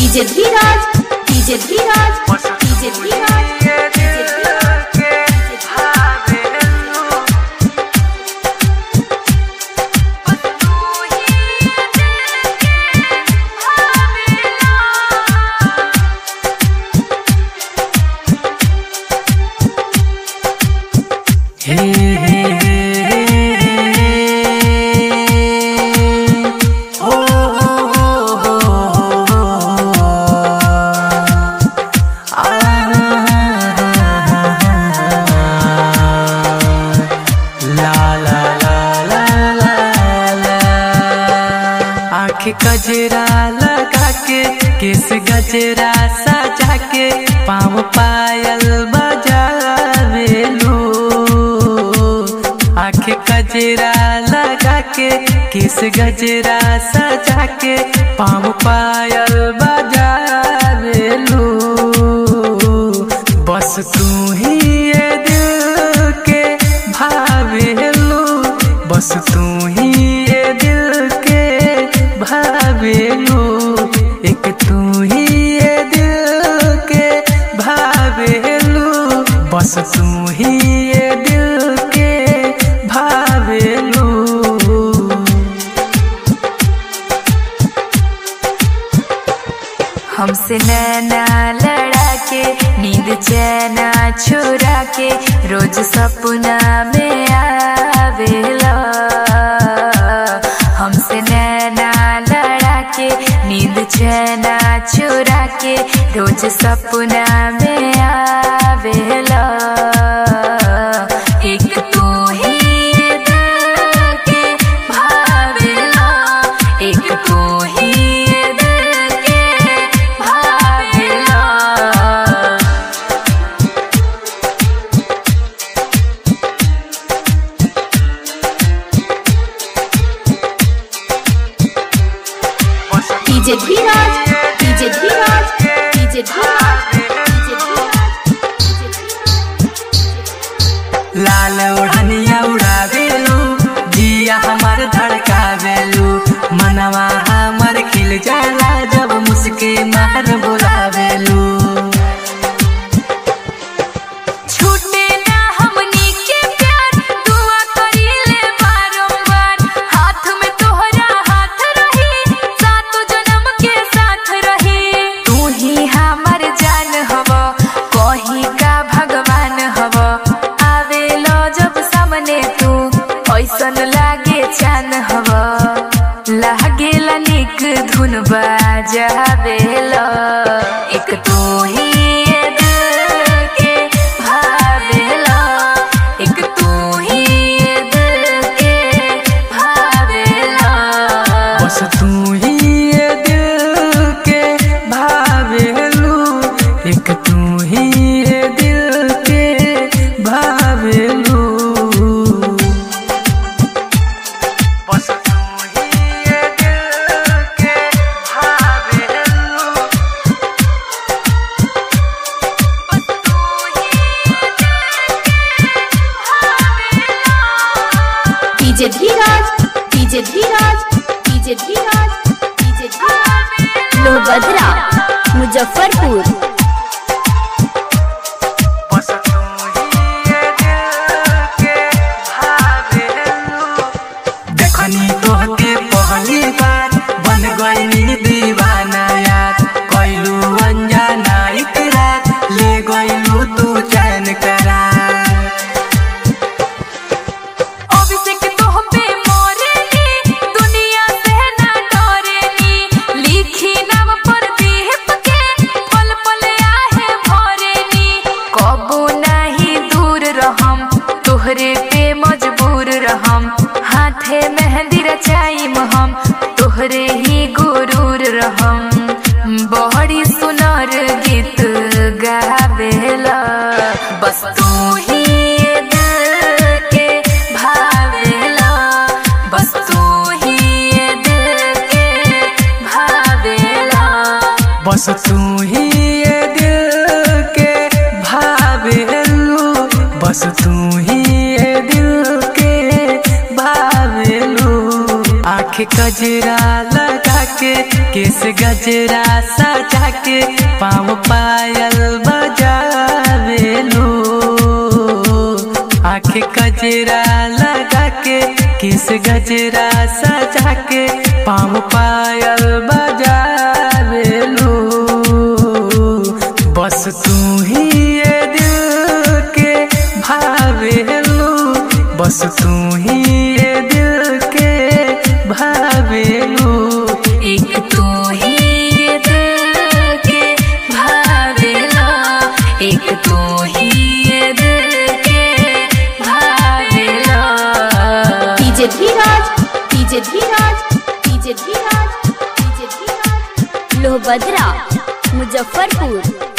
DJ Dheeraj DJ Dheeraj DJ Dheeraj हे हे हे ओ हो हो आ ला ला ला ला ला ला आँख गजरा लगा के केस गजरा सजा के पाँव पायल बजावेलू आँख गजरा लगा के केस गजरा सजा के पाँव पायल बजावेलू बस तू ही ये दिल के भावेलू बस तू ही ये दिल के भावेलू एक तू ही ये दिल के भावेलू बस तू ही ये दिल के भावेलू हमसे नैना लड़ा के नींद चैना छुरा के रोज सपना में आवेला हमसे नैना लड़ा के नींद चैना छुरा के रोज सपना में आवेला एक तू ही दिल के भावेला एक तू ही दिल के भावेला DJ Dheeraj DJ Dheeraj DJ Dheeraj DJ लाल ओढ़निया उड़ावेलू जिया हमार धड़कावेलू मनवा हमर खिल जाला जब मुस्के मार बुलावेलू छूटे ना हमनी के प्यार दुआ करीले बारंबार हाथ में तोहरा हाथ रही सातो जन्म के साथ रही तू ही हमर जान हव कहीं का भगवान हव आवेलो जब सामने तू ऐसन लागे चान हव लागेला निक धुन बाजावेला एक तू ही ये दिल के भावेला एक तू ही ये दिल के भावेला बस तू ही ये दिल के भावेलू एक तू ही ये दिल के भावेलू बस तू ही ये दिल के भावेलू DJ Dheeraj DJ Dheeraj DJ Dheeraj DJ Dheeraj लोहभद्रा मुजफ्फरपुर बस तू ही ये दिल के भावेलू देखनी तोहके पहली बार बन गईनी दीवाना यार कैलू अनजाना इकरार ले गईलू तू चैन करार अभिषेक तोह पे मोरेनी दुनिया से ना डरेनी लिखी नाम पर दीप के पल पल आहे भरेनी कबो नहीं दूर रहम तोहरे पे मजबूर रहम हाथे मेहंदी रचाइम हम तोहरे ही गुरूर रहम बड़ी सुनर गीत गावेला बस तू ही ये दिल के भावेला बस तू ही ये दिल के भावेला बस तू ही ये दिल के भावेलू बस तू ही ये दिल के भावेलू आँख कजरा लगा के केस गजरा सजा के पाँव पायल बजावेलू आँख गजरा लगा के केस गजरा सजा के पाँव पायल बजावेलू बस तू ही ये दिल के भावेलू बस तू ही ये दिल के भावेलू एक तू ही ये दिल के भावेला एक तू ही ये दिल के भावेला DJ Dheeraj DJ Dheeraj DJ Dheeraj DJ Dheeraj लोहभद्रा मुजफ्फरपुर